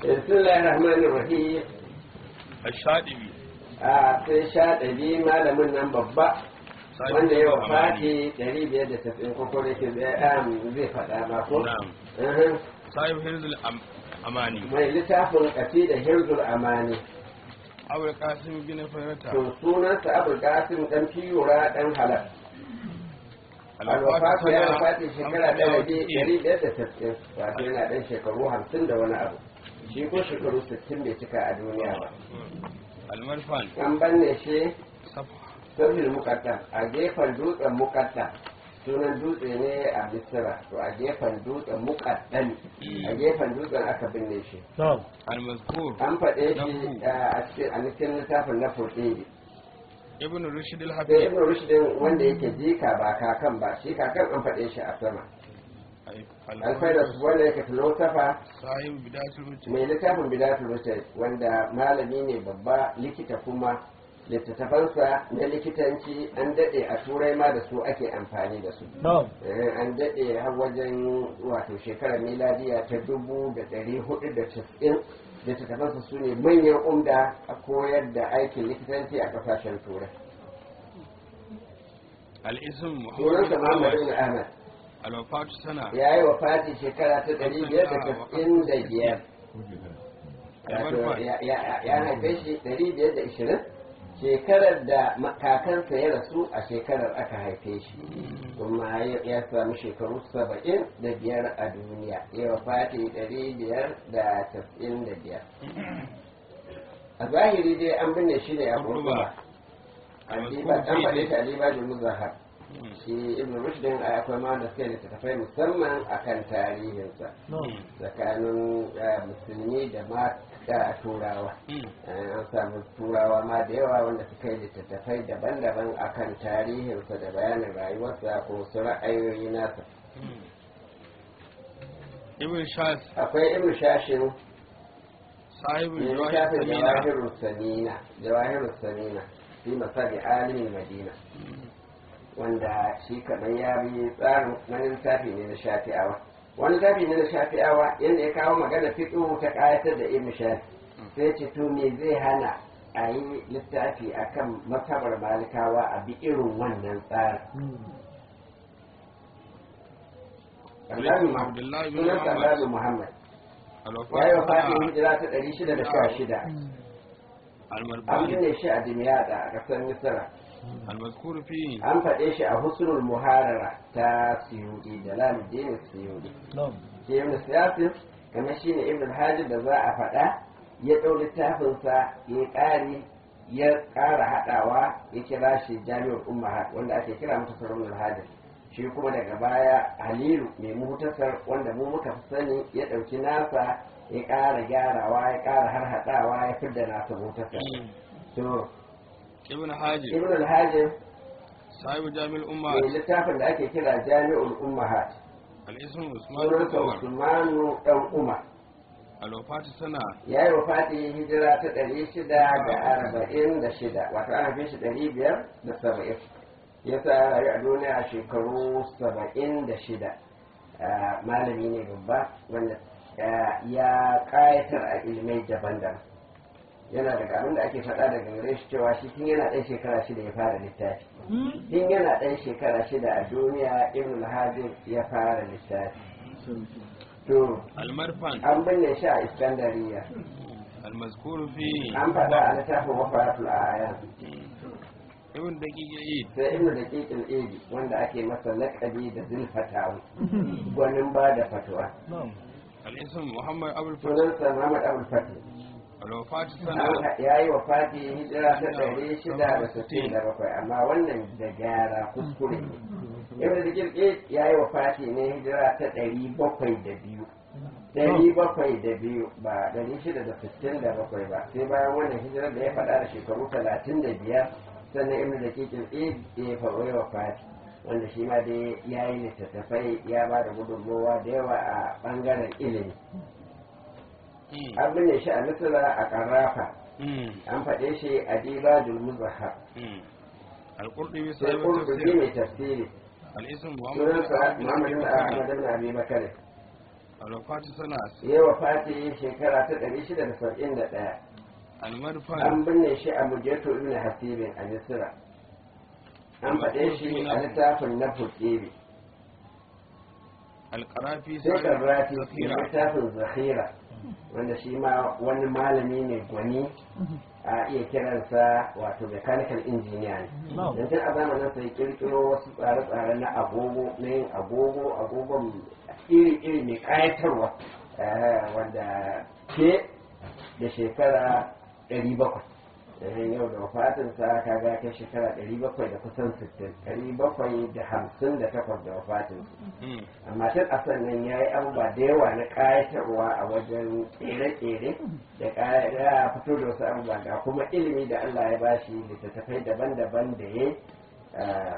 بسم الله الرحمن الرحيم الشاطبي a sai sha ɗari malamin nan babba wanda ya wafati ɗari biyar da tafin koko da ke zai faɗa ma ko نعم Mhm. صاحب حرز الأماني mai littafin ƙasi da hirzul amani أبو القاسم بن فرتا to sunansa abul qasim dan fiyura dan halal alwafatu ya wafati shekara ɗaya ɗari biyar da tafin wato yana ɗan shekaru hamsin da wani abu shi ko shekaru sittin bai cika a duniya ba المرفان an banne shi صفحة sirrin mukaddam a gefen dutsen mukaddam sunan dutse ne a misira to a gefen dutsen mukaddam a gefen dutsen aka binne shi المذكور an faɗe shi Lahu. a cikin a cikin littafin na furɗe ابن رشد sai الحفيظ ibn rushdin wanda yake jika ba kakan ba shi kakan an faɗe shi a sama alfaidar wanda yake filosofa صاحب بداية الرجل mai littafin bidatul rushd wanda malami ne babba likita kuma littattafansa na likitanci an daɗe a turai ma da su ake amfani da su Eh, an daɗe har wajen wato shekarar miladiya ta dubu da ɗari hudu da casa'in littattafansa su ne manyan umda a koyar da aikin likitanci a ƙasashen turai الاسم محمد sunansa بن muhammad عوض ibn ahmad الوفاة سنة ya yi wa fati shekara ta ɗari biyar da casa'in da biyar wato المرفان ya- ya ya haife shi ɗari biyar da ishirin shekarar da ma- kakansa ya rasu a shekarar aka haife shi kuma ya- ya samu shekaru saba'in da biyar a duniya ya fati ɗari biyar da casa'in da biyar a zahiri dai an binne shi ne a kurkuba an faɗe shi a libajin muzahar shi ibn rushdin a akwai ma da suka yi littattafai musamman akan tarihinsa tsakanin eh, musulmi da ma da turawa Eh, an samu turawa ma da yawa wanda suka yi littattafai daban-daban akan tarihinsa da bayanin rayuwarsa ko su ra'ayoyi nasa ابن شاس akwai ibn shashin صاحب mai الجواهر littafin الثمينة jawahirul samina jawahirul samina fi masabi alimin madina wanda shi kamar ya bi tsarin wani littafi ne na shafi'awa wani littafi ne na shafi'awa yadda ya kawo magana fiƙo ta ƙayatar da ibn shafi sai ce to me zai hana a yi littafi akan matabar malikawa a bi irin wannan tsarin ابن عبد الله بن sunan محمد Sallalu Muhammad ya yi wa الوفاة fatin سنة hijira ta ɗari shida da sha shida an المرباني binne shi a dimyada a ƙasar misira المذكور فيه an faɗe shi a husnul muharara ta siyudi da laluddin siyudi ke ibn siyasin kamar shi ne ibn hajji da za a faɗa ya ɗau littafinsa ya ƙari ya ƙara haɗawa ya kira shi jami'ar ummahat wanda ake kira mata saraunar hajji shi kuma daga baya halilu mai muhtasar wanda mu muka fi sani ya ɗauki nasa ya ƙara gyarawa ya ƙara har haɗawa ya fidda nasa muhtasar to ابن حاجب ibn al-hajji صاحب جامع mai الأمة littafin da ake kira jami'ul ummahat الاسم عثمان بن sunansa عمر usmanu dan umar الوفاة سنة ya yi wafati hijira ta ɗari shida da arba'in da shida wato ana fi shi ɗari biyar da saba'in ya sa rayu a duniya a shekaru saba'in da shida Ah, malami ne babba wanda ah, ya ƙayatar a ilmai daban-daban yana daga abin da ake faɗa daga gare shi cewa shi tun yana ɗan shekara shida ya fara littafi tun yana ɗan shekara shida a duniya ibn al ya fara littafi to المرفن an binne shi a iskandariya المذكور فيه an faɗa a littafin wafaratul aya ابن دقيق العيد sai ibnu da ƙiƙin edi wanda ake masa laƙabi da zulfatawi gwanin ba da fatuwa الاسم محمد أبو الفتح sunansa muhammad abul fatih الوفاة سنة ya yi wa fati hijira ta ɗari shida da sittin da bakwai amma wannan da gyara kuskure ne ibnu da ƙiƙin ya yi wa fati ne hijira ta ɗari bakwai da biyu ɗari bakwai da biyu ba ɗari shida da sittin da bakwai ba sai bayan wannan hijirar da ya faɗa da shekaru talatin da biyar sannan ibnu da kikin id ya faɗo wa fati wanda shi ma dai ya yi littattafai ya ba da gudunmowa da yawa a ɓangaren ilimi مم. an binne shi a misira a ƙarrafa مم. an faɗe shi a dibajul muzahar مم. القرطبي sai صاحب kurkuki التفسير mai tafsiri الاسم محمد بن sunansa عبد muhammad بن bin أبي ahmad بكر bin abi bakar الوفاة سنة ya wafati shekara ta 671 المدفن an binne shi a mujeto ibn hasibin a misira an faɗe shi a littafin na fukiri القرافي sai karrati da ذخيرة littafin zahira wanda shi ma wani malami ne gwani a iya kiransa wato mechanical engineer ne No. don tun a zamanin sai kirkiro wasu tsare-tsare na agogo na yin agogo agogon iri-iri mai kayatarwa eh, wanda ke da shekara 700 eh, yau da wafatinsa ka ga kai shekara 700 da kusan 60 758 da wafatinsa مم. amma tun a sannan ya yi abubuwa da yawa na ƙayatarwa a wajen tsere-tsere da ƙaya- ya fito da wasu abubuwa ga kuma ilimi da Allah ya bashi littattafai daban-daban da ya yi, ah,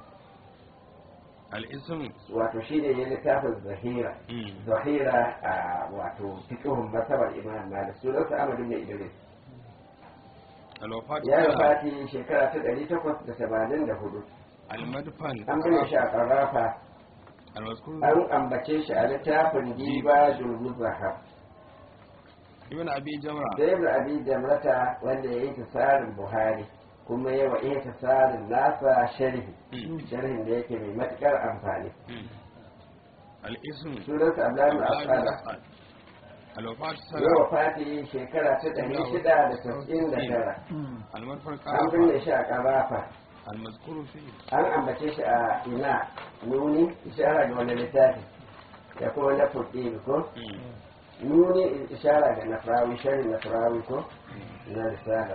الاسم wato shi ne ya littafin zahira مم. zahira a wato fiƙihun masabar imam malik sunansa amadu ne idris الوفاة ya yi سنة fati shekara ta ɗari takwas da tamanin da hudu المدفن an gina shi a ƙarrafa المذكور an ambace shi a littafin diba julmuzahar ابن أبي جمرة da ibn abi jamrata wanda ya yi tasarin buhari kuma yawa iya tasarin nasa sharhi مم. sharhin da yake mai matukar amfani مم. الاسم sunansa abdullahi عبد الله بن asada أسعد. الوفاة yawa سنة fati shekara ta ɗari shida da tasa'in da tara المدفن an binne قرافة shi a ƙarafa المذكور فيه an ambace shi a ina nuni ishara ga wani littafi da kuma na fuɗi ko مم. nuni ishara ga nafrawi sharhin nafrawi ko na risala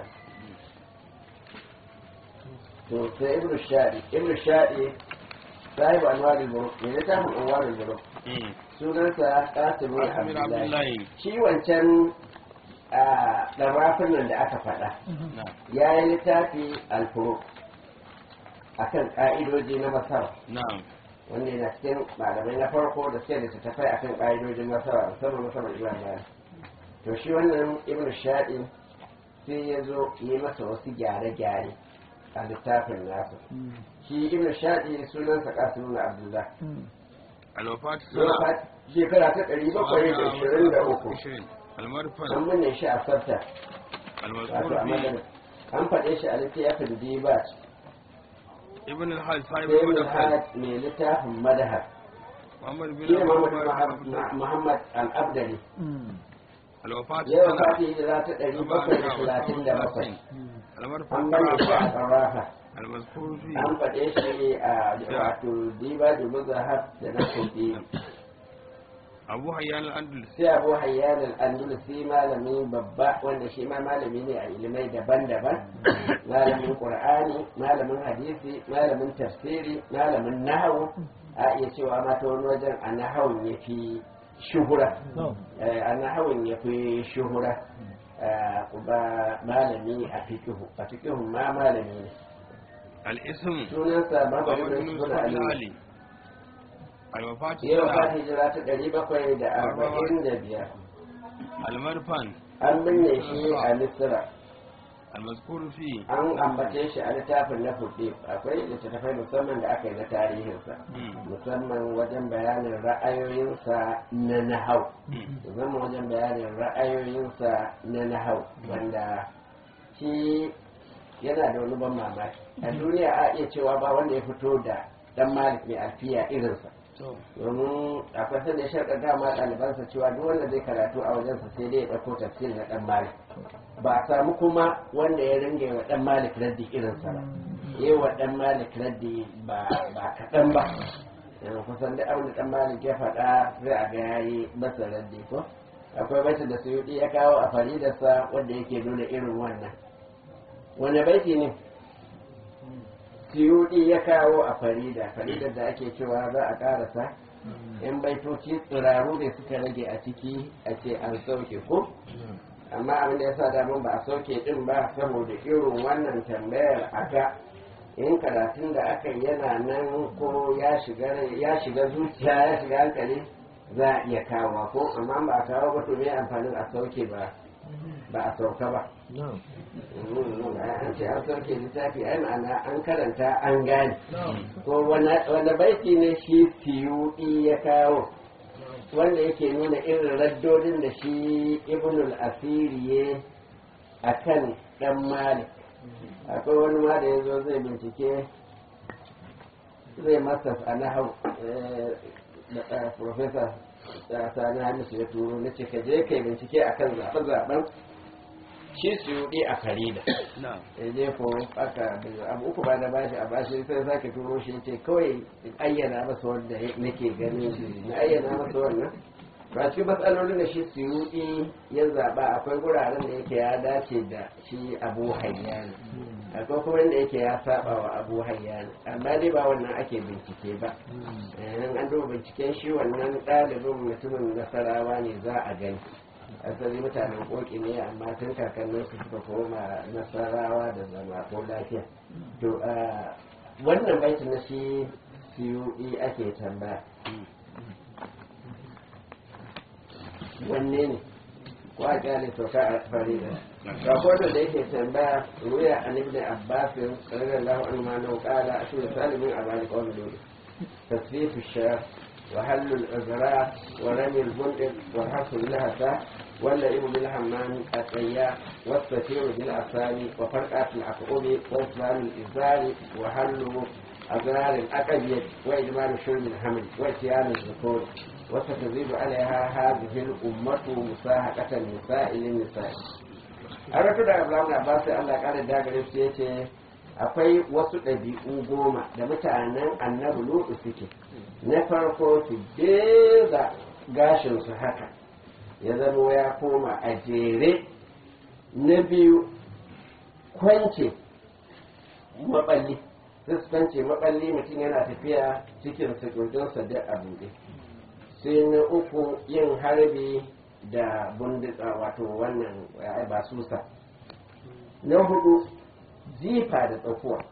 to sai ibnu shadi ibnu shadi sahibu anwarul buruk ne littafin anwarul buruk مم. sunansa qasim bin قاسم بن عبد abdullahi الله shi wancan a ɗarafin nan da aka faɗa نعم ya yi littafi alfuruk akan ƙa'idoji na masar نعم wanda yana cikin malamai na farko da suke da tattafai akan ƙa'idojin masara musamman masarar imam malik to shi wannan ibnu shaɗi sai ya zo yi masa wasu gyare-gyare a littafin nasa shi ibnu shaɗi sunansa kasimu abdullah الوفاة Zuwa سنة shekara ta ɗari bakwai da ishirin da uku المدفن an binne shi a sarta wato المذكور a فيه madana an faɗe shi a littafin dibat ابن الحاج صاحب sai mun المدفن mai littafin madahar محمد بن shi ne Muhammad محمد Muhammad al-Abdali الوفاة yau سنة fati hijira ta ɗari bakwai da talatin da bakwai المدفن an bane shi a قرافة ƙarrafa المذكور an فيه faɗe shi a wato diba da muzahab da na kuɗi أبو حيان الأندلسي sai abu hayyan al-andalusi malami babba wanda shi ma malami ne a ilimai daban-daban malamin qur'ani malamin hadisi malamin tafsiri malamin nahawu a iya cewa ma ta wani wajen a nahawun ya fi shuhura Eh, a nahawun ya fi shuhura Eh, kuma malami a fikihu a fikihun ma malami ne الاسم sunansa محمد Muhammad بن bin يوسف Ali العلي الوفاة yau سنة ka hijira ta ɗari bakwai da arba'in da biyar المدفن an binne shi a misira المذكور فيه an ambace shi a littafin na fuɗe akwai littattafai musamman da aka yi na tarihinsa مم. musamman wajen bayanin ra'ayoyinsa na nahau مم. musamman wajen bayanin ra'ayoyinsa na nahau wanda shi yana da wani ban mamaki a duniya a iya cewa ba wanda ya fito da dan malik mai alfiya irinsa domin akwai sanda ya sharɗa dama ɗalibansa cewa duk wanda zai karatu a wajensa sai dai ya ɗauko tafsir na ɗan malik ba a samu kuma wanda ya ringa wa ɗan malik raddi irinsa ba yi wa ɗan malik raddi ba ba kaɗan ba yanzu kusan da abin da ɗan malik ya faɗa sai a ga ya yi masa raddi ko akwai baitin da suyuɗi ya kawo a faridarsa wanda yake nuna irin wannan wani baiti ne suyuɗi ya kawo a farida faridar da ake cewa za a ƙarasa yan baitoci tsiraru ne suka rage a ciki a ce an sauke ko amma abin da ya sa damun ba a sauke din ba saboda irin wannan tambayar aka in karatun da aka yi yana nan ko ya shiga ya shiga zuciya ya shiga hankali za a iya kawo ko amma ba a kawo ba to me amfanin a sauke ba ba a sauka ba an ce an sauke littafi ai ma'ana an karanta an gane ko wanda baiti ne shi siyuɗi ya kawo wanda yake nuna irin raddodin da shi ibnul asiri ya a kan ɗan malik akwai wani ma da ya zo zai bincike zai masa a nahau da profesa sani hamisu ya turo na ce ka je kai bincike akan zaɓe-zaɓen shi su yi a farida na'am ya je ko aka abu uku ba da bashi a bashi sai sake turo shi ce kawai in ayyana masa wanda nake ganin na ayyana masa wannan ba cikin matsalolin da shi suyuɗi ya zaɓa akwai guraren da yake ya dace da shi abu hayyana akwai kuma inda yake ya saba wa abu hayyana amma dai ba wannan ake bincike ba in an duba binciken shi wannan ɗalibin mutumin nasarawa ne za a gani asali mutanen koki ne amma tun kakannin su suka koma nasarawa da zama ko lafiya to wannan baitin na shi suyuɗi ake tambaya wanne ne ko a kyale sauka a farida rahoton da yake tambaya ruya an ibn abbasin radiyallahu anhu ma nau qala ashur salimin abani qawl lulu tasfifu shar wa halul azra wa rami al bundq wa hasul lahasa واللئيم بالحمام الطياء والسفير بالأسامي وفرقات العقوب وإسلام الإزار وحل أزرار الأقبية وإجمال شرب الحمل وإتيان الذكور وستزيد عليها هذه الأمة مساهقة النساء للنساء a ratu da abraham na basu allah kara dagare su ya ce akwai wasu ɗabi'u goma da mutanen annabi lutu suke na farko su beza gashinsu haka ya zama ya koma a jere na biyu kwance maballi sai su kwance maballi mutum yana tafiya cikin sakurdinsa da a buɗe sai na uku yin harbi da bunditsa wato wannan basusa na hudu jifa da tsakuwa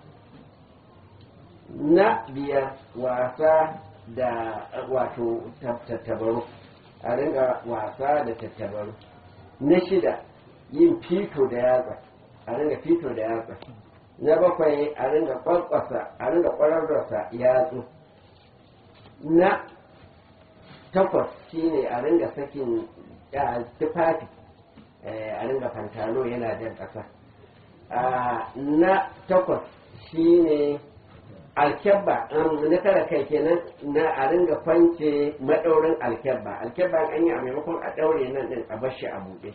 na biyar wasa da wato tattabaru a ringa wasa da tattabaru na shida yin fito da yatsa a ringa fito da yatsa na bakwai a ringa kwankwasa a ringa kwararrasa yatsu na takwas shine a ringa sakin tufafi a ringa fantano yana jan ƙasa na takwas shine alkyabba na tara kai kenan na a ringa kwance maɗaurin alkyabba alkyabba an yi a maimakon a ɗaure nan ɗin a bashi a buɗe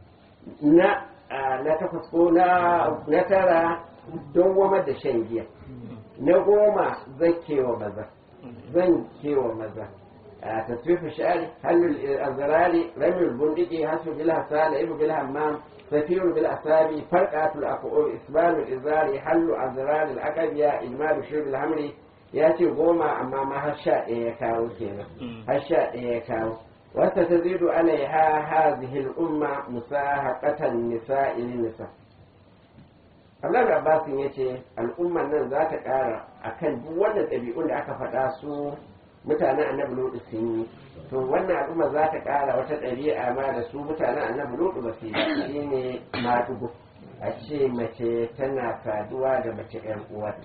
na na takwas ko na tara don goma da shan giya na goma zan kewa maza zan kewa maza تصفيف الشعر هل الأزرار رمي البندق حسب بالحسان لعب بالهمام سفير بالأسامي فرقة الأقوم إسبان الإزار حل أزرار الأقبية إجمال شرب الهمر ياتي غوما أما ما هشاء يكاو كينا هشاء يكاو وستزيد عليها هذه الأمة مساهقة النساء للنساء Abdullahi Abbasin ya ce al'umman nan za ta ƙara a kan duk wannan ɗabi'un da aka faɗa su mutanen annabi lutu sun yi to wannan al'umma za ta kara wata ɗabi'a ma da su mutanen annabi lutu ba su yi shi ne maɗugo a ce mace tana saduwa da mace ƴan uwarta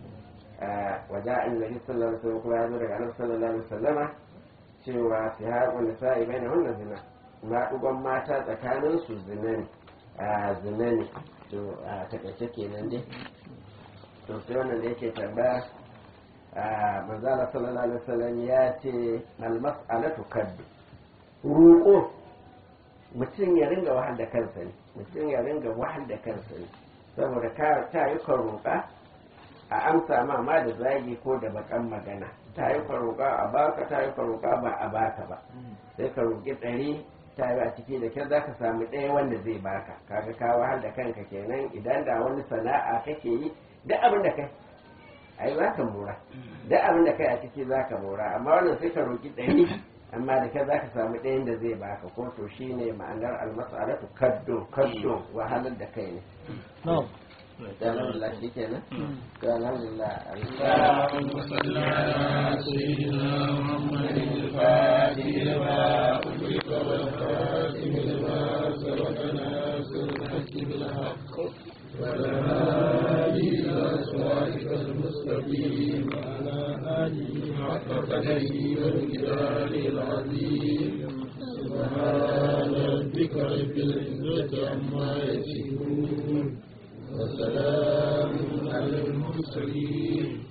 waje annabi sallallahu alaihi wasallam kuma ya zo daga annabi sallallahu alaihi wasallama cewa su haƙu nisa'i bai na wannan zina maɗugon mata tsakanin su zina ne a zina ne to a takaice kenan dai to sai wannan da yake tambaya manzala sallallahu alaihi wasallam ya ce almas'alatu kaddu roƙo mutum ya ringa wahal da kansa ne mutum ya ringa wahal da kansa ne saboda ka ta yi ka roƙa a amsa ma ma da zagi ko da bakan magana ta yi ka roƙa a baka ta yi ka roƙa ba a baka ba sai ka roƙi ɗari ta yi a ciki da kyau za ka samu ɗaya wanda zai baka kaga ka wahal da kanka kenan idan da wani sana'a kake yi duk abin da kai ai za ka mora duk abin da kai a ciki za ka mora amma wannan sai ka roƙi ɗari amma da kai za ka samu ɗayan da zai baka ko to shi ne ma'anar almas'alatu kaddo kaddo wahalar da kai ne alhamdulillah shi kenan to alhamdulillah اللهم صل على سيدنا محمد الفاتح لما أغلق والخاتم لما سبق ناصر الحق بالحق والهادي إلى صراطك المستقيم وعلى آله حق بقدره ومقداره العظيم سبحان ربك رب العزة عما يصفون وسلام على المرسلين